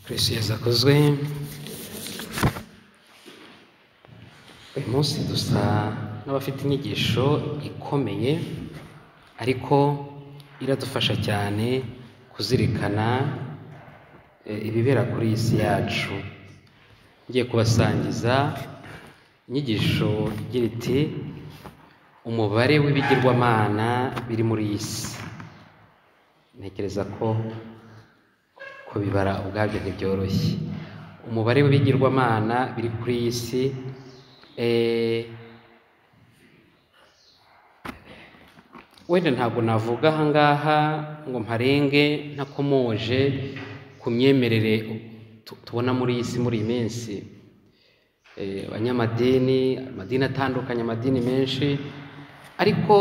Kristo yezu akozwe uyu munsi dusa n'abafite inyigisho ikomeye ariko iradufasha cyane kuzirikana eh, ibibera kuri iyi si yacu ngiye kubasangiza inyigisho igira iti umubare w'ibigirwamana biri muri iyi si ntekereza ko kubibara ubwabyo ntibyoroshye umubare w'ibigirwamana biri kuri iyi si eh, wenda ntabwo navuga ahangaha ngo mparenge ntakomoje ku myemerere tu- tubona muri iyi si muri iyi minsi Eh, abanyamadini amadini atandukanye amadini menshi ariko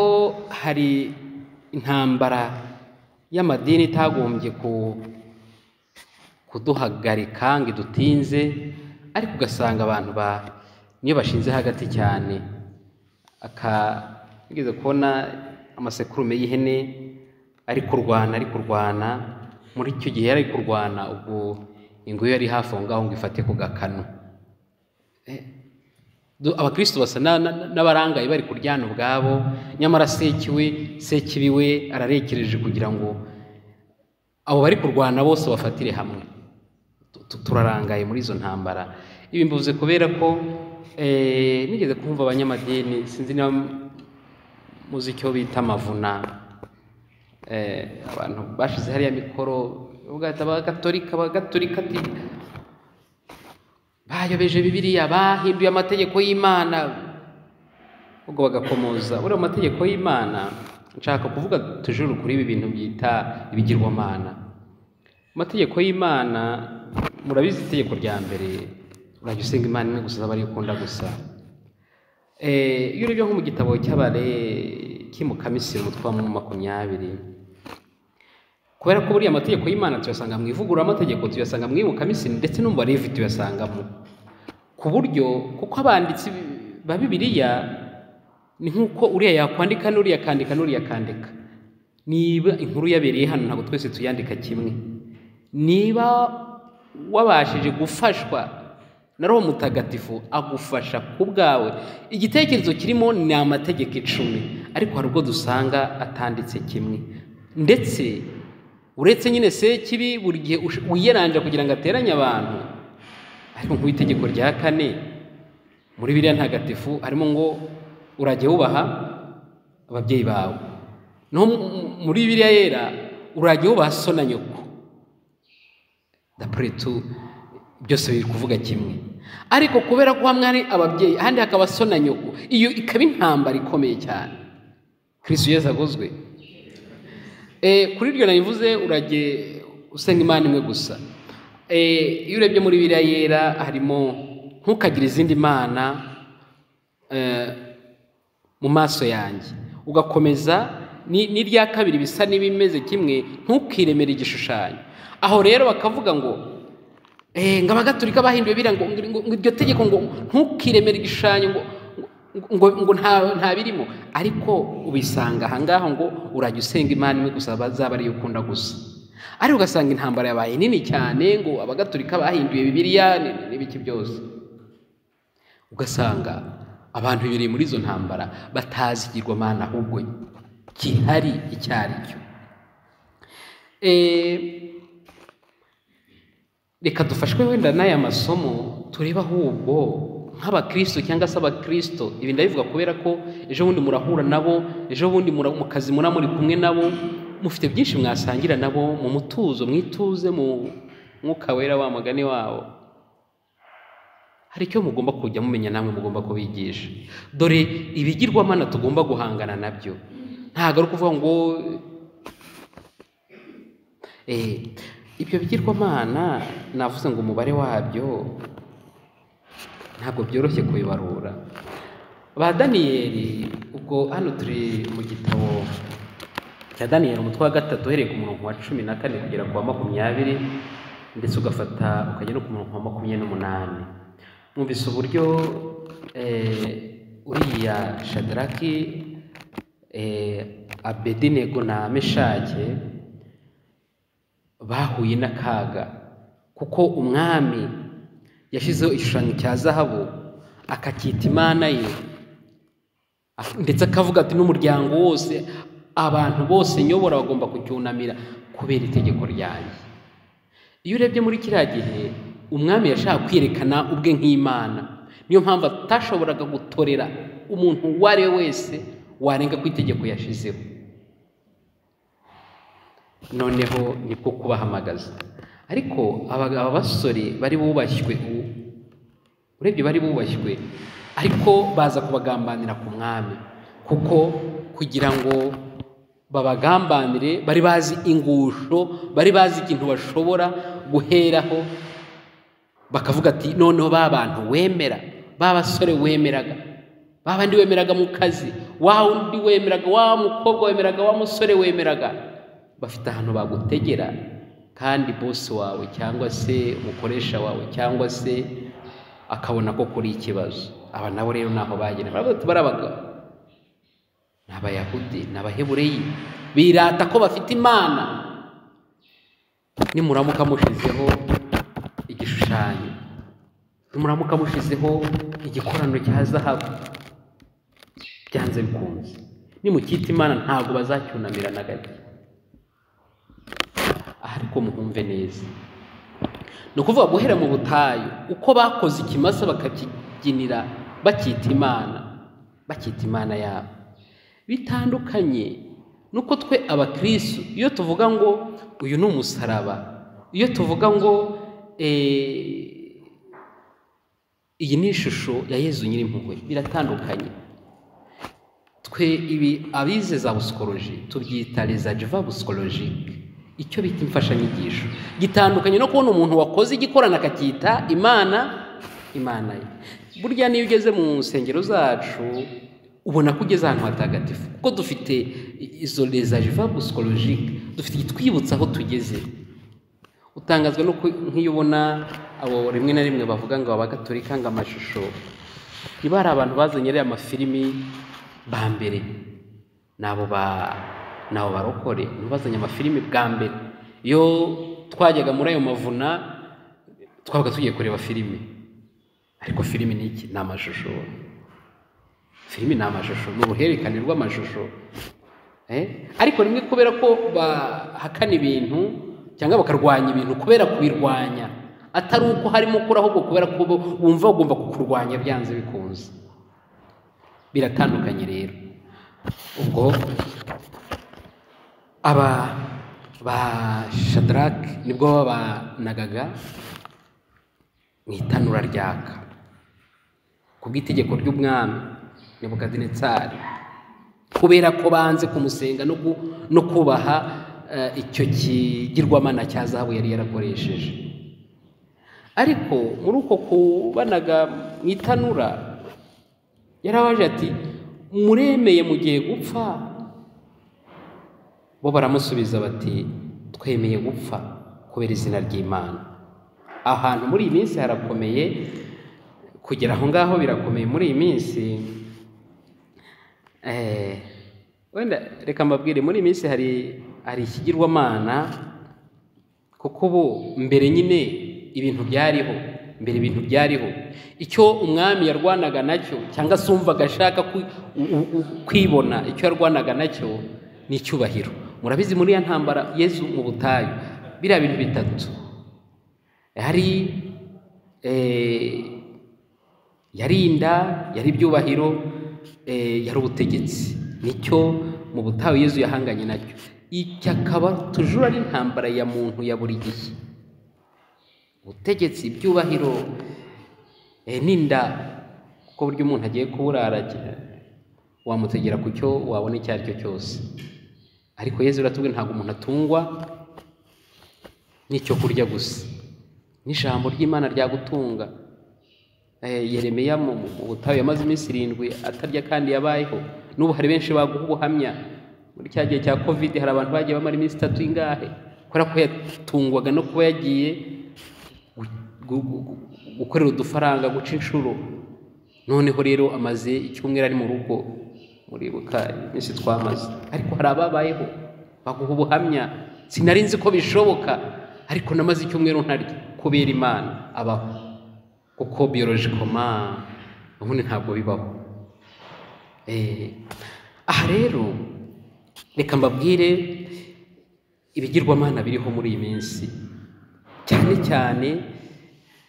hari intambara y'amadini itagombye ku kuduhagarika ngo idutinze ariko ugasanga abantu ba niyo bashinze hagati cyane aka nigeze kubona amasekurume y'ihene ari kurwana ari kurwana muri icyo gihe yari ari kurwana ubwo ingwe yari hafi aho ngaho ngo ifate ku gakanu Eh, du- abakristo basa na- na- n'abarangaye bari kuryana ubwabo nyamara sekiwe sekibi we ararekereje kugira ngo abo bari kurwana bose bafatire hamwe Tu- tu- turarangaye muri izo ntambara ibi mbivuze kubera ko eh, nigeze kumva abanyamadini sinzi niba muzi icyo bita amavuna Eh, abantu bashize hariya mikoro ugahita abagatolika abagatolika ati bayobeje bibiliya bahinduye amategeko y'imana ubwo bagakomoza uriya mategeko y'imana nshaka kuvuga tujuru kuri ibi bintu byita ibigirwamana amategeko y'imana murabizi itegeko rya mbere urajya usenga imana imwe gusa zaba ariyo ukunda gusa Eh, iyo urebye nko mu gitabo cy'abare kimukamisiri umutwe wa makumyabiri kubera ko buriya amategeko y'imana tuyasanga mu ivugururamategeko tuyasanga mu ibukamisiri ndetse no mu barevi tuyasangamo ku buryo kuko abanditsi ba bibiliya ni nk'uko uriya yakwandika n'uriya akandika n'uriya akandika niba inkuru yabereye hano ntabwo twese tuyandika kimwe niba wabashije gufashwa na roho mutagatifu agufasha ku bwawe igitekerezo kirimo ni amategeko icumi ariko hari ubwo dusanga atanditse kimwe ndetse uretse nyine sekibi buri gihe ush- wiyeranja kugira ngo ateranye abantu ariko nk'itegeko rya kane muri biriya ntagatifu harimo ngo urajya wubaha ababyeyi bawe no mu- mu- muri biriya yera urajya wubaha so na nyoko dapure tu byose biri kuvuga kimwe ariko kubera ko hamwe hari ababyeyi ahandi hakaba so na nyoko iyo ikaba intambara ikomeye cyane kirisitu yesu agozwe Eh, kuri iryo nabivuze urajye usenga imana imwe gusa Eh, iyo urebye muri biriya yera harimo ntukagire izindi mana eh, mu maso yanjye ugakomeza ni- n'irya kabiri bisa n'ibimeze kimwe ntukiremere igishushanyo aho rero bakavuga ngo eh, ngo abagatulika bahinduye biriya ngo ngo- ngo iryo tegeko ngo ntukiremere igishushanyo ngo ngo, ngo nta, nta birimo ariko ubisanga ahangaho ngo urajya usenga imana imwe gusa bazaba ariyo ukunda gusa ariko ugasanga intambara yabaye nini cyane ngo abagatulika bahinduye bibiliya ni- n'ibiki byose ugasanga abantu bibiriye muri izo ntambara batazi igirwamana ahubwo gihari icyo ari cyo Eh, reka dufashwe wenda n'aya masomo turebe ahubwo nk'abakristo cyangwa se abakristo ibi ndabivuga kubera ko ejo bundi murahura nabo ejo bundi mura- mu kazi mura muri kumwe nabo mufite byinshi mwasangira nabo mu mutuzo mwituze mu mwuka wera wa mugani wabo hari icyo mugomba kujya mumenya namwe mugomba kubigisha dore ibigirwamana tugomba guhangana nabyo ntabwo ari ukuvuga ngo Eh, ibyo bigirwamana navuze ngo umubare wabyo ntabwo byoroshye kubibarura ba daniyeli ubwo hano turi mu gitabo cya daniyeli umutwe wa gatatu uhereye ku murongo wa cumi na kane kugera ku wa makumyabiri ndetse ugafata ukajya no ku murongo wa makumyabiri n'umunani mwumvise uburyo eh, uriya shadaraki eh, abedinego na meshake bahuye n'akaga ku kuko umwami yashyizeho igishushanyo cya zahabu akacyita imana ye ndetse akavuga ati n'umuryango wose abantu bose nyobora bagomba kucyunamira kubera itegeko ryanjye iyo urebye muri kiriya gihe umwami yashaka kwerekana ubwe nk'imana niyo mpamvu atashoboraga gutorera umuntu uwo ari we wese warenga ku itegeko yashyizeho noneho nibwo kubahamagaza ariko aba basore bari bubashywe ubu urebye bari bubashywe ariko baza kubagambanira ku mwami kuko kugira ngo babagambanire bari bazi ingusho bari bazi ikintu bashobora guheraho bakavuga ati noneho ba bantu wemera ba basore wemeraga ba bandi wemeraga mu kazi wa undi wemeraga wa mukobwa wemeraga wa musore wemeraga bafite ahantu bagutegera kandi bosi wawe cyangwa se umukoresha wawe cyangwa se akabona ko kuri ikibazo aba nabo rero ntaho bagera baravuga ati barabagabo ni abayahudi ni abahebureyi birata ko bafite imana nimuramuka mushyizeho igishushanyo nimuramuka mushyizeho igikorano cya zahabu byanze bikunze nimukita imana ntabwo bazacyunamira na gato ariko muhumve neza ni ukuvuga guhera mu butayu uko bakoze ikimasa bakakibyinira bakita imana bakita imana yabo bitandukanye nuko twe abakirisitu iyo tuvuga ngo uyu ni umusaraba iyo tuvuga ngo iyi ni ishusho ya Yezu nyirimpuhwe biratandukanye twe ibi abize za busikoloji tubyita rezajiva busikolojike icyo bita imfashanyigisho gitandukanye no kubona umuntu wakoze igikorana akacyita imana imana ye burya niyo ugeze mu nsengero zacu ubona ko ugeze ahantu hatagatifu kuko dufite izo rezajiva busikolojike dufite igitwibutsa aho tugeze utangazwa no nk'iyo ubona abo rimwe na rimwe bavuga ngo abagatorika ngo amashusho niba hari abantu bazanye ariya amafilimi ba mbere ni abo ba nawe barokore ntibazanye amafilimi bwa mbere iyo twajyaga muri ayo mavuna twabaga tugiye kureba filime ariko filime ni iki ni amashusho filime ni amashusho ni uruhererekane rw'amashusho ariko rimwe kubera ko bahakana ibintu cyangwa bakarwanya ibintu kubera kubirwanya atari uko harimo ukura ahubwo kubera ko wumva bagomba kukurwanya byanze bikunze biratandukanye rero ubwo aba ba shadarake nibwo babanagaga mu itanura ryaka ku bw'itegeko ry'umwami nebukadinetsari kubera ko banze kumusenga no kubaha icyo kigirwamana cya zahabu yari yarakoresheje ariko muri uko kubanaga mu itanura yarabaje ati muremeye mugiye gupfa bo baramusubiza bati twemeye gupfa kubera izina ry'imana ahantu muri iyi minsi harakomeye kugera aho ngaho birakomeye muri iyi minsi wenda reka mbabwire muri iyi minsi hari hari ikigirwamana kuko ubu mbere nyine ibintu byariho mbere ibintu byariho icyo umwami yarwanaga nacyo cyangwa se wumvaga ashaka kwibona icyo yarwanaga nacyo ni icyubahiro murabizi muri ya ntambara yezu mu butayu biriya bintu bitatu hari yari inda yari ibyubahiro yari ubutegetsi nicyo mu butayu yezu yahanganye nacyo iki akaba tujura ari intambara ya muntu ya buri gihe ubutegetsi ibyubahiro n'inda kuko buryo umuntu agiye kuburaragira wamutegera ku cyo wabona icyo ari cyo cyose ariko yezu uratubwira ntabwo umuntu atungwa n'icyo kurya gusa n'ijambo ry'imana ryagutunga yeremeya mu butayu yamaze iminsi irindwi atarya kandi yabayeho n'ubu hari benshi baguha ubuhamya muri cya gihe cya kovide hari abantu bagiye bamara iminsi itatu ingahe kubera ko yatungwaga no kuba yagiye gukorera udufaranga guca inshuro noneho rero amaze icyumweru ari mu rugo muribuka iminsi twamaze ariko hari ababayeho baguha ubuhamya sinari nzi ko bishoboka ariko namaze icyumweru ntarya kubera imana abaho kuko biyolojikoma ubundi ntabwo bibaho Eh, aha rero reka mbabwire ibigirwamana biriho muri iyi minsi cyane cyane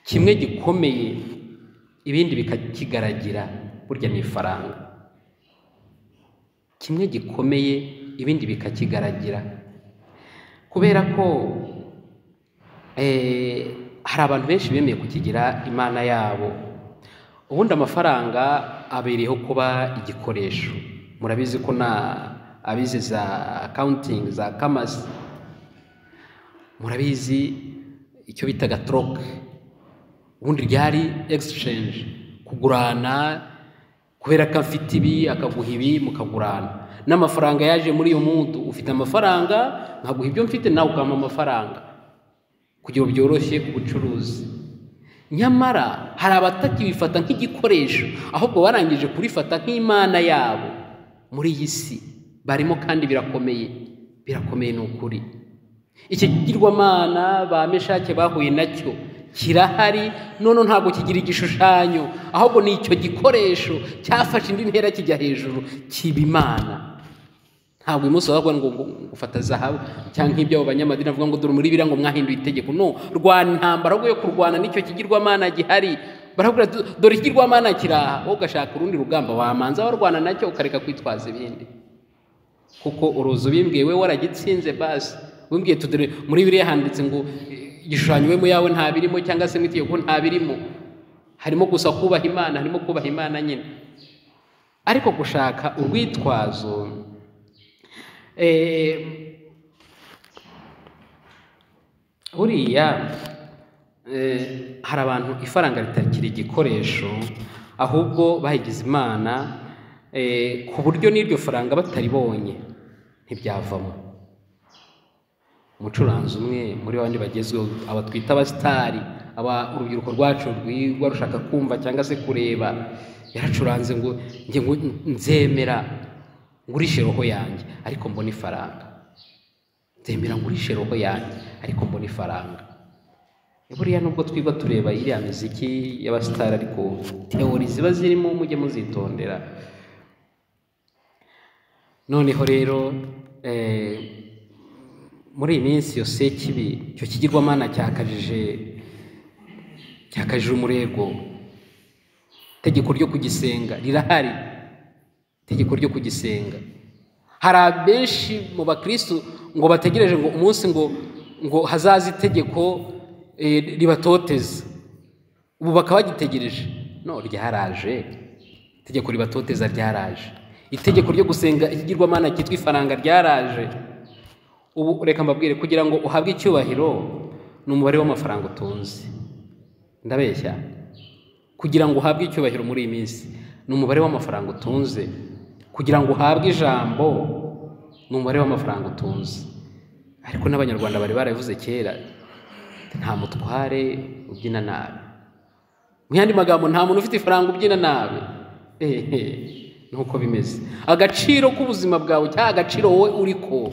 kimwe gikomeye ibindi bikakigaragira burya ni ifaranga kimwe gikomeye ibindi bikakigaragira kubera ko eh, hari abantu benshi bemeye kukigira imana yabo ubundi amafaranga abereyeho kuba igikoresho murabizi ko na abize za accounting za kamasi murabizi icyo bitaga troke ubundi ryari exchange kugurana kubera ko afite ibi akaguha ibi mukagurana n'amafaranga yaje muri iyo muntu ufite amafaranga nkaguha ibyo mfite nawe ukampa amafaranga kugira ngo byoroshye ubucuruzi nyamara hari abatakibifata nk'igikoresho ahubwo barangije kurifata nk'imana yabo muri iyi si barimo kandi birakomeye birakomeye ni ukuri iki kigirwamana ba meshake bahuye nacyo kirahari noneho ntabwo kigira igishushanyo ahubwo ni icyo gikoresho cyafashe indi ntera kijya hejuru kiba imana ntabwo uyu munsi wavuga ngo gufata zahabu cyangwa nk'ibyo abo banyamadini bavuga ngo dore muri biriya ngo mwahinduye itegeko no rwana intambara yo kurwana n'icyo kigirwamana gihari baravuga dore ikigirwamana kiraha wowe ugashaka urundi rugamba wamanza warwana nacyo ukareka kwitwaza ibindi kuko uruzi ubimbwiye we waragitsinze basi wimbwiye tudore muri biriya handitse ngo igishushanyo we mu yawe nta birimo cyangwa se mu itegeko nta birimo harimo gusa kubaha imana harimo kubaha imana nyine ariko gushaka urwitwazo buriya hari abantu ifaranga ritakiri igikoresho ahubwo bayigize imana ku buryo n'iryo faranga bataribonye ntibyavamo umucuranzi umwe muri bandi bagezweho aba twita abasitari aba urubyiruko rwacu rwigwa rushaka kumva cyangwa se kureba yaracuranze ngo nzemera ngurishe roho yanjye ariko mbona ifaranga nzemera ngurishe roho yanjye ariko mbona ifaranga buriya nubwo twigwa tureba iriya miziki y'abasitari ariko teori ziba zirimo mujye muzitondera noneho rero muri iyi minsi yose kibi icyo kigirwamana cyakajije cyakajije umurego itegeko ryo kugisenga rirahari itegeko ryo kugisenga hari abenshi mu bakirisitu ngo bategereje ngo umunsi ngo ngo hazaze itegeko ribatoteza ubu bakaba bagitegereje no ryaraje itegeko ribatoteza ryaraje itegeko ryo gusenga ikigirwamana cyitwa ifaranga ryaraje ubu reka mbabwire kugira ngo uhabwe icyubahiro ni umubare w'amafaranga utunze ndabeshya kugira ngo uhabwe icyubahiro muri iyi minsi ni umubare w'amafaranga utunze kugira ngo uhabwe ijambo ni umubare w'amafaranga utunze ariko n'abanyarwanda bari barabivuze kera nta mutware ubyina nabi mu yandi magambo nta muntu ufite ifaranga ubyina nabi ehe nuko bimeze agaciro k'ubuzima bwawe cyangwa agaciro wowe uri ko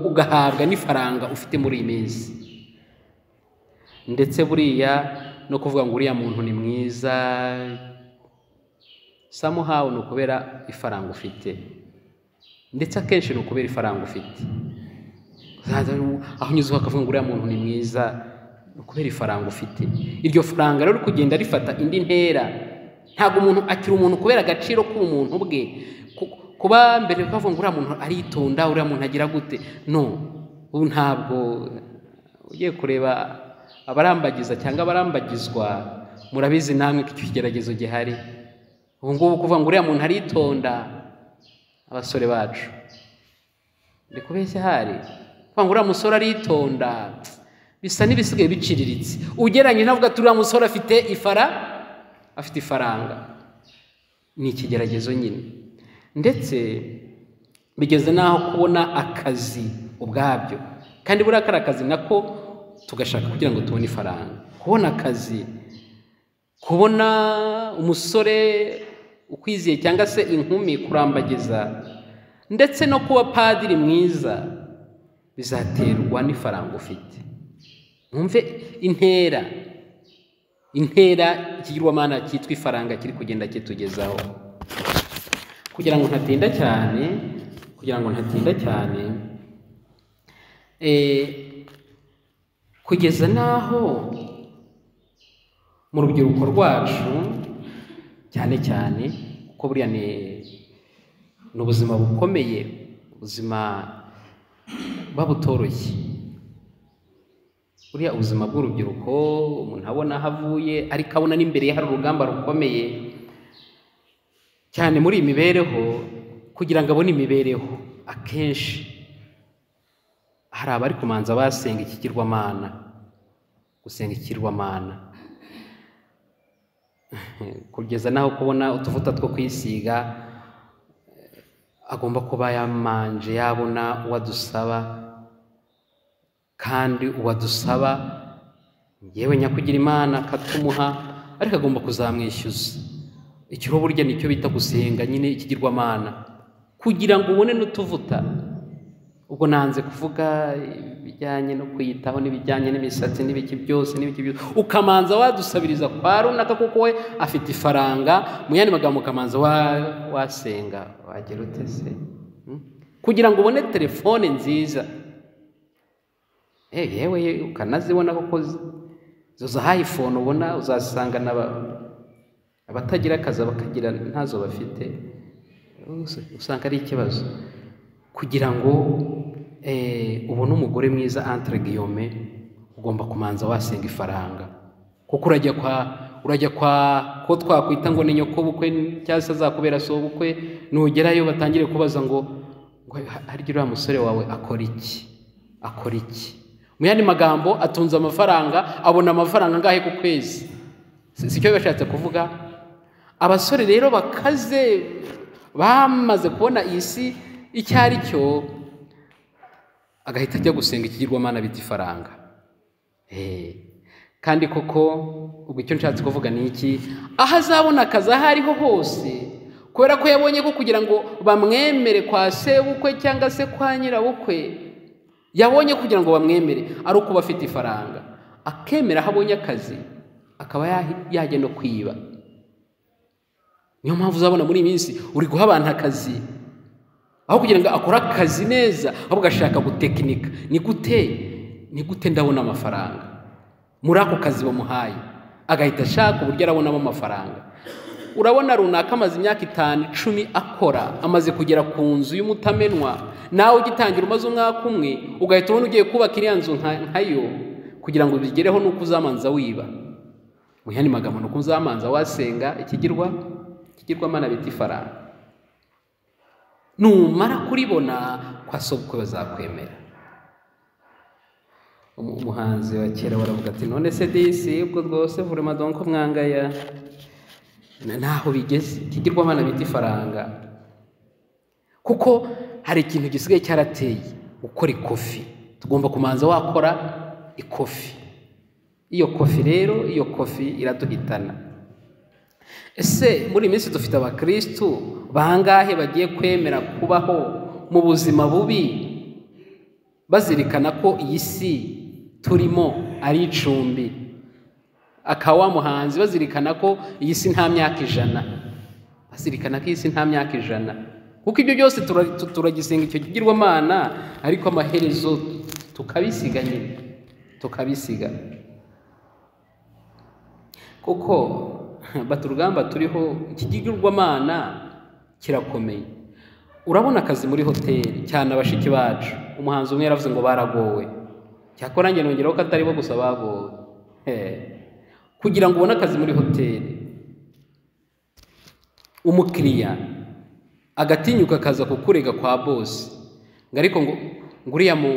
ugahabwa n'ifaranga ufite muri iyi minsi ndetse buriya no kuvuga ngo uriya muntu ni mwiza samuhawu ni ukubera ifaranga ufite ndetse akenshi ni ukubera ifaranga ufite aho unyuze ukavuga ngo uriya muntu ni mwiza ni ukubera ifaranga ufite iryo faranga rero kugenda rifata indi ntera ntabwo umuntu akiri umuntu kubera agaciro k'umuntu bwe kuba mbere bavuga ngo uriya muntu aritonda uriya muntu agira gute no ubu ntabwo ugiye kureba abarambagiza cyangwa abarambagizwa murabizi namwe ko icyo kigeragezo gihari ubu ngubu kuvuga ngo uriya muntu aritonda abasore bacu ndi kubeshya hari kuvuga ngo uriya musore aritonda bisa n'ibisigaye biciriritse ugereranyije navuga ati uriya musore afite ifara afite ifaranga ni ikigeragezo nyine ndetse bigeze n'aho kubona akazi ubwabyo kandi buriya kari akazi nako tugashaka kugira ngo tubone ifaranga kubona akazi kubona umusore ukwiziye cyangwa se inkumi kurambagiza ndetse no kuba padiri mwiza bizaterwa n'ifaranga ufite mwumve intera intera ikigirwamana cyitwa ifaranga kiri kugenda kitugezaho kugira ngo ntatinda cyane kugira ngo ntatinda cyane kugeza n'aho mu rubyiruko rwacu cyane cyane kuko buriya ni ni ubuzima bukomeye ubuzima buba butoroshye buriya ubuzima bw'urubyiruko umuntu abona aho avuye ariko abona n'imbere ye hari urugamba rukomeye cyane muri iyi mibereho kugira ngo abone imibereho akenshi hari abari kumanza basenga ikigirwamana gusenga ikigirwamana kugeza n'aho kubona utuvuta two kwisiga agomba kuba yamanje yabona uwo adusaba kandi uwo adusaba yewe nyakugira imana akatumuha ariko agomba kuzamwishyuza ikiro burya nicyo bita gusenga nyine ikigirwamana kugira ngo ubone n'utuvuta ubwo nanze kuvuga ibijyanye no kwiyitaho n'ibijyanye n'imisatsi n'ibiki byose n'ibiki byose ukamanza wadusabiriza kwa runaka kuko we afite ifaranga mu yandi magambo ukamanza wasenga wagera ute se kugira ngo ubone telefone nziza yewe ukanazibona kuko izo za hayifone ubona uzasangana abatagira akazi bakagira ntazo bafite usanga ari ikibazo kugira ngo ubone umugore mwiza antire giyome ugomba kumanza wasenga ifaranga kuko urajya kwa urajya kwa ko twakwita ngo ni nyokobukwe cyangwa se azakubera sobukwe nugerayo batangire kubaza ngo hari uriya musore wawe akora iki akora iki mu yandi magambo atunze amafaranga abona amafaranga angahe ku kwezi si cyo bashatse kuvuga abasore rero bakaze bamaze kubona iyi si icyo ari cyo agahita ajya gusenga ikigirwamana bita ifaranga kandi koko ubwo icyo nshatse kuvuga ni iki aho azabona akazi aho ariho hose kubera ko yabonye ko kugira ngo bamwemere kwa sebukwe cyangwa se kwa nyirabukwe yabonye kugira ngo bamwemere ari uko aba afite ifaranga akemera aho abonye akazi akaba yajya no kwiba niyo mpamvu uzabona muri iyi minsi uri guha abantu akazi aho kugira ngo akore akazi neza ahubwo ashaka gutekinika ni gute ni gute ndabona amafaranga muri ako kazi bamuhaye agahita ashaka uburyo arabonamo amafaranga urabona runaka amaze imyaka itanu icumi akora amaze kugera ku nzu y'umutamenwa nawe ugitangira umaze umwaka umwe ugahita ubona ugiye kubaka iriya nzu nkayo kugira ngo bigereho nuko uzamanza wiba mu yandi magambo nuko uzamanza wasenga ikigirwa ikigirwamana bita ifaranga numara kuribona kwa sobukwe bazakwemera umuhanzi wa kera waravuga ati none se disi ubwo rwose vurema donko mwangaya ntaho bigeze ikigirwamana bita ifaranga kuko hari ikintu gisigaye cyarateye gukora ikofi tugomba kumanza wakora ikofi iyo kofi rero iyo kofi iraduhitana ese muri iyi minsi dufite abakirisitu bangahe bagiye kwemera kubaho mu buzima bubi bazirikana ko iyi si turimo ari icumbi akawa muhanzi bazirikana ko iyi si nta myaka ijana bazirikana ko iyi si nta myaka ijana kuko ibyo byose turagisenga icyo kigirwamana ariko amaherezo tukabisiga nyine tukabisiga kuko bata urugamba turiho ikigirwamana kirakomeye urabona akazi muri hoteli cyane abashiki bacu umuhanzi umwe yaravuze ngo baragowe cyakora nanjye nongeraho ko atari bo gusa bagowe kugira ngo ubone akazi muri hoteli umukiriya agatinyuka akaza kukurega kwa bose ngo ariko ngo uriya mu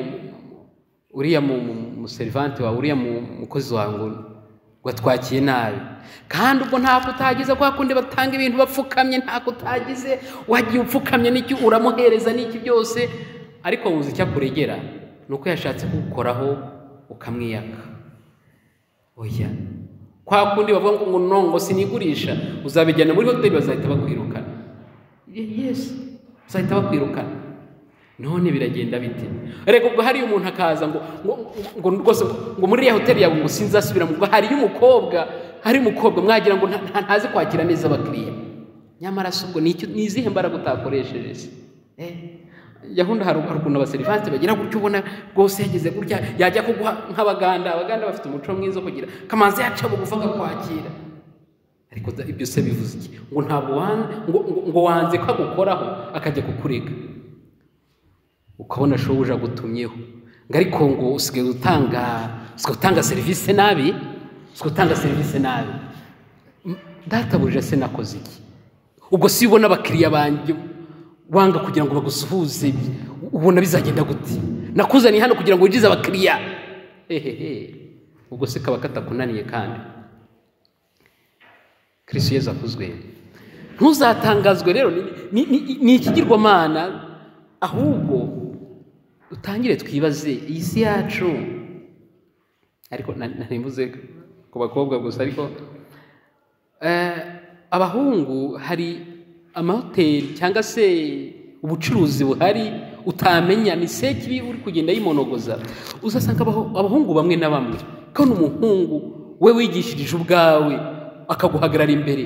uriya muserivante wawe uriya mukozi wawe ngo watwakiye nabi kandi ubwo ntako utagize kwa kundi batanga ibintu bapfukamye ntako utagize wagiye upfukamye n'icyo uramuhereza n'iki byose ariko muzi icyo akuregera ni uko yashatse kugukoraho ukamwiyaka oya kwa kundi bavuga ngo nongo sinigurisha uzabijyana muri hoteli bazahita bakwirukana yesi bazahita bakwirukana none biragenda bite reka ubwo hariyo umuntu akaza ngo ngo ngo rwose ngo muri iriya hoteli yawe ngo sinzasubira mu ubwo hariyo umukobwa hari umukobwa mwagira ngo nta- nta- ntazi kwakira neza abakiriya nyamara si ubwo ni iki- ni izihe mbaraga utakoresheje se Eh, gahunda hari hari ukuntu abaserivanse bagira gutyo ubona rwose yageze gutya yajya kuguha nk'abaganda abaganda bafite umuco mwiza wo kugira kamanzi yaca bugufa akakwakira ariko da- ibyo se bivuze iki ngo ntabwo wanze ngo, ngo, ngo wanze ko agukoraho akajya kukurega ukabona shobuja agutumyeho ngo ariko ngo usigaye utanga usigaye utanga serivisi nabi usigaye utanga serivisi nabi M- databuja se nakoze iki ubwo si ubona abakiriya banjye wanga kugira ngo bagusuhuze ubona bizagenda gute nakuzaniye hano kugira ngo winjize abakiriya hehehe ubwo se kaba katakunaniye kandi kirisitu yezu akuzwe ntuzatangazwe rero ni- ni- ni ni ikigirwamana ahubwo dutangire twibaze iyi si yacu ariko na- naribuze ku bakobwa gusa ariko eh, abahungu hari amahoteli cyangwa se ubucuruzi buhari utamenya ni sekibi uri kugenda yimonogoza uzasanga abaho- abahungu bamwe na bamwe kandi umuhungu we wigishirije ubwawe akaguhagarara imbere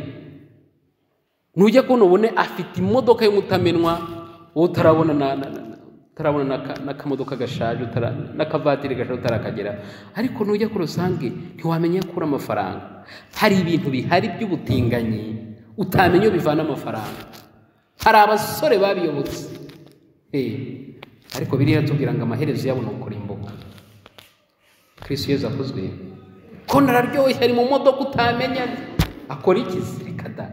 nujya kubona ubone afite imodoka y'umutamenwa wowe utarabona na, na, na, na- utarabona n'aka- n'akamodoka gashaje utara- n'akavatiri gashaje utarakagera ariko nujya kuri rusange ntiwamenya ko uri amafaranga hari ibintu bihari by'ubutinganyi utamenya iyo bivana amafaranga hari abasore babiyobotse Eh, ariko biriya tubwira ngo amaherezo yabo ni ukurimbuka kirisitu yezu akuzwe ko nararyoshye ari mu modoka utamenya akora iki se? reka da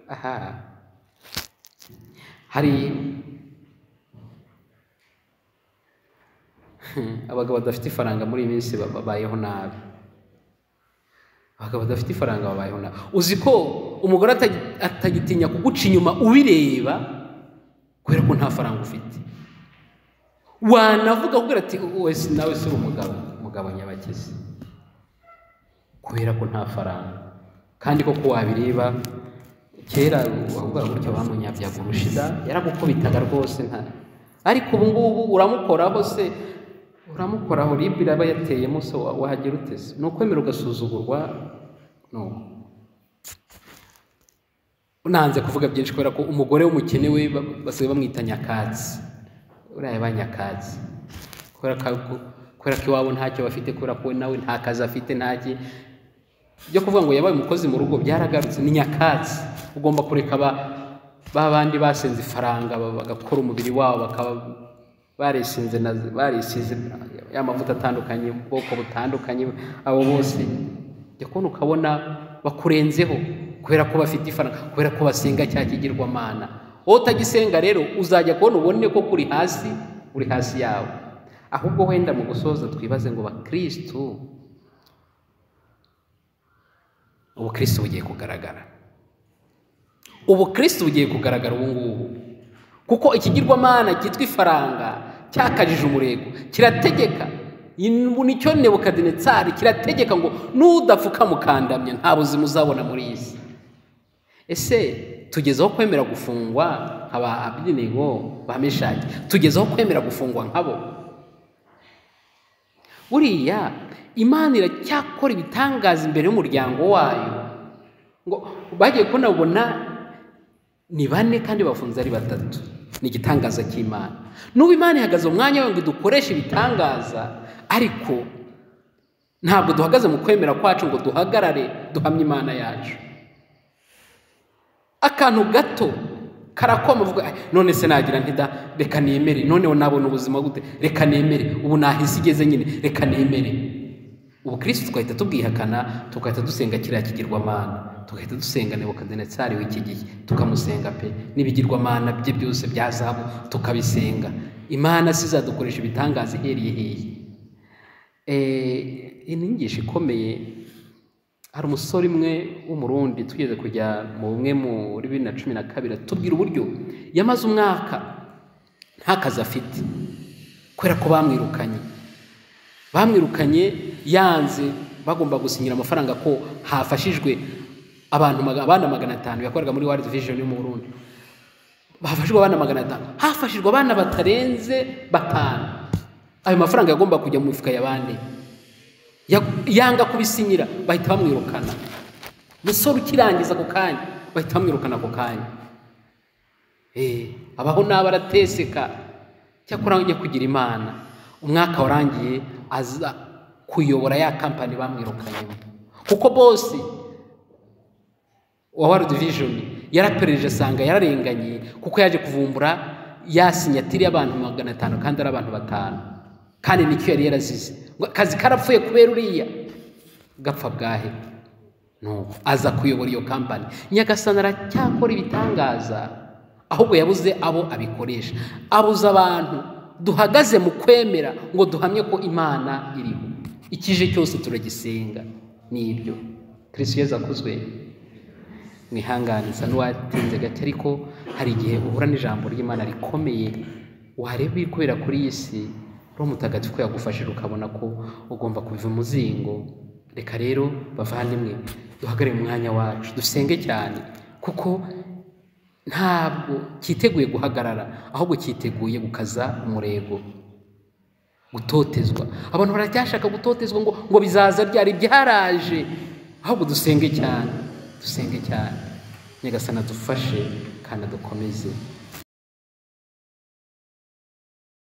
aha hari abagabo badafite ifaranga muri iyi minsi ba- babayeho nabi abagabo badafite ifaranga babayeho nabi uzi ko umugore atagi- atagitinya kuguca inyuma ubireba kubera ko nta faranga ufite wanavuga kubwira ati wese nawe si umugabo umugabo nyabakizi kubera ko nta faranga kandi koko wabireba kera wavuga gutya bamunyabyaga urushida yaragukubitaga rwose nta ariko ubu ngubu uramukoraho se uramukoraho ribu iraba yateyemo se wa- wahagera uteze ni ukwemera ugasuzugurwa nuko nanze kuvuga byinshi kubera ko umugore w'umukene we ba- basigaye bamwita nyakatsi uriya ba nyakatsi kubera ko kubera ko iwabo ntacyo bafite kubera ko we nawe nta kazi afite ntaki byo kuvuga ngo yabaye umukozi mu rugo byaragarutse ni nyakatsi ugomba kureka ba ba bandi basenze ifaranga ba- bagakora umubiri wabo bakaba barisinze na barisize ya mavuta atandukanye ubwoko butandukanye abo bose jya kubona ukabona bakurenzeho kubera ko bafite ifaranga kubera ko basenga cya kigirwamana wowe utagisenga rero uzajya kubona ubone ko kuri hasi uri hasi yawe ahubwo wenda mu gusoza twibaze ngo bakristu ubukristo bugiye kugaragara ubukristo bugiye kugaragara ubu ngubu kuko ikigirwamana cyitwa ifaranga cyakajije umurego kirategeka Ibu nicyo nebukadinetsari kirategeka ngo n'udapfuka mukandamya nta buzima uzabona muri iyi si ese tugezeho kwemera gufungwa nk'aba abinigo ba meshaki tugezeho kwemera gufungwa nk'abo buriya imana iracyakora ibitangaza imbere y'umuryango wayo ngo bagiye kunabona ni bane kandi bafunze ari batatu ni igitangaza cy'imana n'ubu imana ihagaze mu mwanya wayo ngo dukoreshe ibitangaza ariko ntabwo duhagaze mu kwemera kwacu ngo duhagarare duhamye imana yacu akantu gato karakoma uvuga "Ay, none se nagira ntida reka nemere noneho nabona ubuzima gute reka nemere ubu nahise igeze nyine reka nemere ubu kristo twahita tubwihakana tugahita dusenga kiriya kigirwamana tugahita dusenga nebukadinezari w'iki gihe tukamusenga pe n'ibigirwamana bye byose bya zahabu tukabisenga imana si izadukoresha ibitangaza ihereye hehe Eh, iyi ni inyigisho ikomeye hari umusore umwe w'umurundi tugeze kujya mu bumwe muri bibiri na cumi na kabiri tubwira uburyo yamaze umwaka nta kazi afite kubera ko bamwirukanye bamwirukanye yanze bagomba gusinyira amafaranga ko hafashijwe abantu maga- abana magana atanu yakoraga muri world vision yo mu burundi hafashijwe abana magana atanu hafashijwe abana batarenze batanu ayo mafaranga yagomba kujya mu mifuka ya bande yanga kubisinyira bahita bamwirukana umusore ukirangiza ako kanya bahita bamwirukana ako kanya abaho nabi arateseka cyakora ujya kugira imana umwaka warangiye aza kuyobora ya kampani bamwirukanyemo kuko bose wa world vision yarapererije asanga yararenganye kuko yaje kuvumbura ya sinyatiri y'abantu magana atanu kandi ari abantu batanu kandi nicyo yari yarazize ngo akazi karapfuye kubera uriya gapfa bwahe nuko aza kuyobora iyo kampani nyagasana aracyakora ibitangaza ahubwo yabuze abo abikoresha abuze abantu duhagaze mu kwemera ngo duhamye ko imana iriho ikije cyose turagisenga ni ibyo kirisiyeza akuzwe mwihanganiza n'uwatinze gake ariko hari igihe uhura n'ijambo ry'imana rikomeye wareba ibiri kubera kuri iyi si uri mutagatifu yagufashije ukabona ko ugomba kuva umuzingo reka rero bavandimwe duhagarare umwanya wacu dusenge cyane kuko ntabwo cyiteguye guhagarara ahubwo cyiteguye gukaza umurego gutotezwa abantu baracyashaka gutotezwa ngo ngo bizaza byari byaraje ahubwo dusenge cyane dusenge cyane nyagasana dufashe kandi dukomeze